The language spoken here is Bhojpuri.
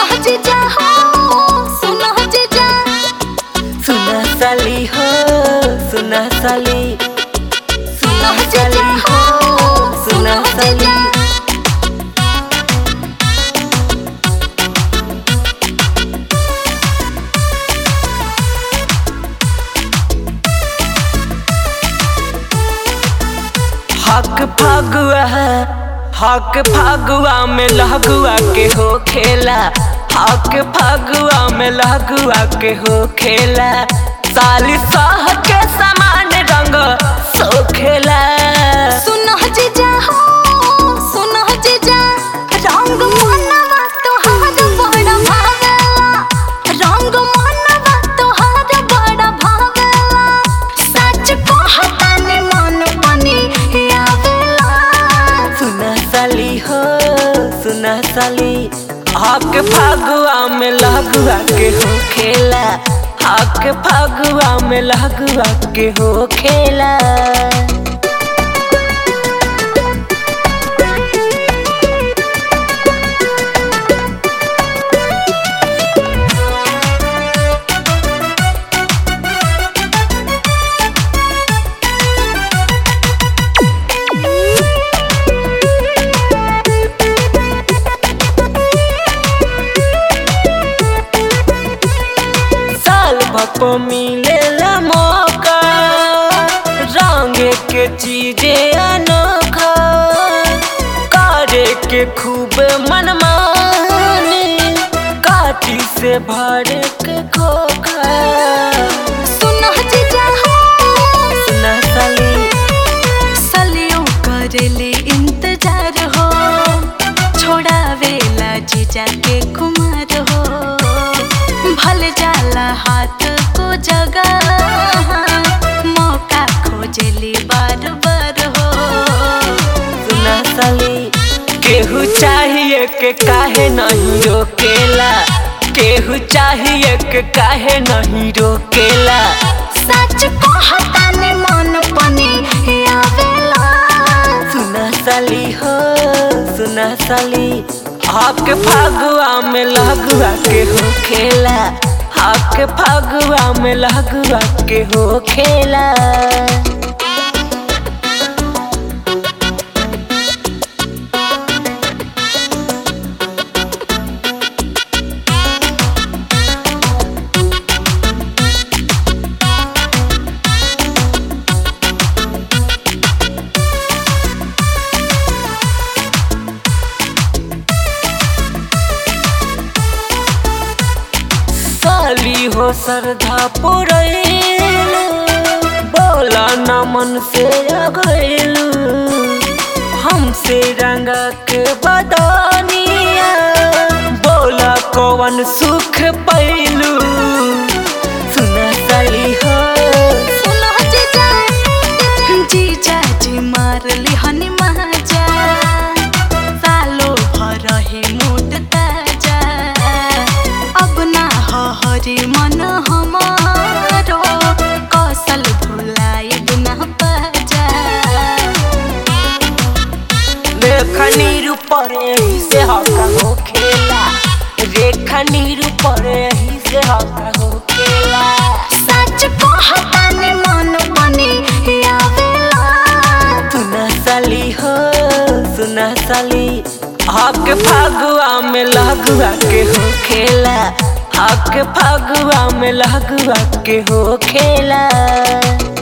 जीजा हो सुनो जीजा सुना साली हो सुना साली सुनो जीजा हो सुना साली हक फगुआ हक फगुआ में लहगुआ के हो खेला हक फगुआ में लहगुआ के हो खेला साली साह के समान रंग सो खेला सुनो जीजा हो सुनो जीजा रंग मनवा तोहार बड़ा भावेला रंग मनवा तोहार बड़ा भावेला सच कहतानी मन बनी आवेला सुना साली हो सुना साली हक फगुआ में लहगुआ के हो खेला हक फगुआ में लहगुआ के हो खेला साल भको मिलेला मौका रंग के चीजे अनोखा करे के खूब मनमानी काटी से भर के खोखा सुनो जीजा हो सुना साली सलियों करेले इंतजार हो छोड़ावेला जीजा के कुमार हो भल जाला हाथ को जगह मौका खोजली बार बार हो सुना साली केहू चाहिए के काहे नहीं रोकेला केहू चाहिए के काहे नहीं रोकेला सच कहतानी मन पनी आवेला सुना साली हो सुना साली आपके फागुआ में लगुआ के हो खेला आपके फागुआ में लगुआ के हो खेला साली हो श्रद्धा पुरैलू बोला न मन से अगैलू हमसे रंगा के बदनिया बोला कौन सुख पैलू सुना साली हो सुनो जीजा जीजा जी मार लिहनी महाजा सालो भर हे मोट ताजा अब ना हो हरि मन हमारो कौशल भुलाई बिना पाजा रेखा नीर पर यही से हका हो खेला रेखा नीर पर यही से हका हो खेला सच कहतानी मन बनी आवेला सुना साली हो सुना साली हक फागुआ में लगुआ के हो खेला हक फागुआ में लगुआ के हो खेला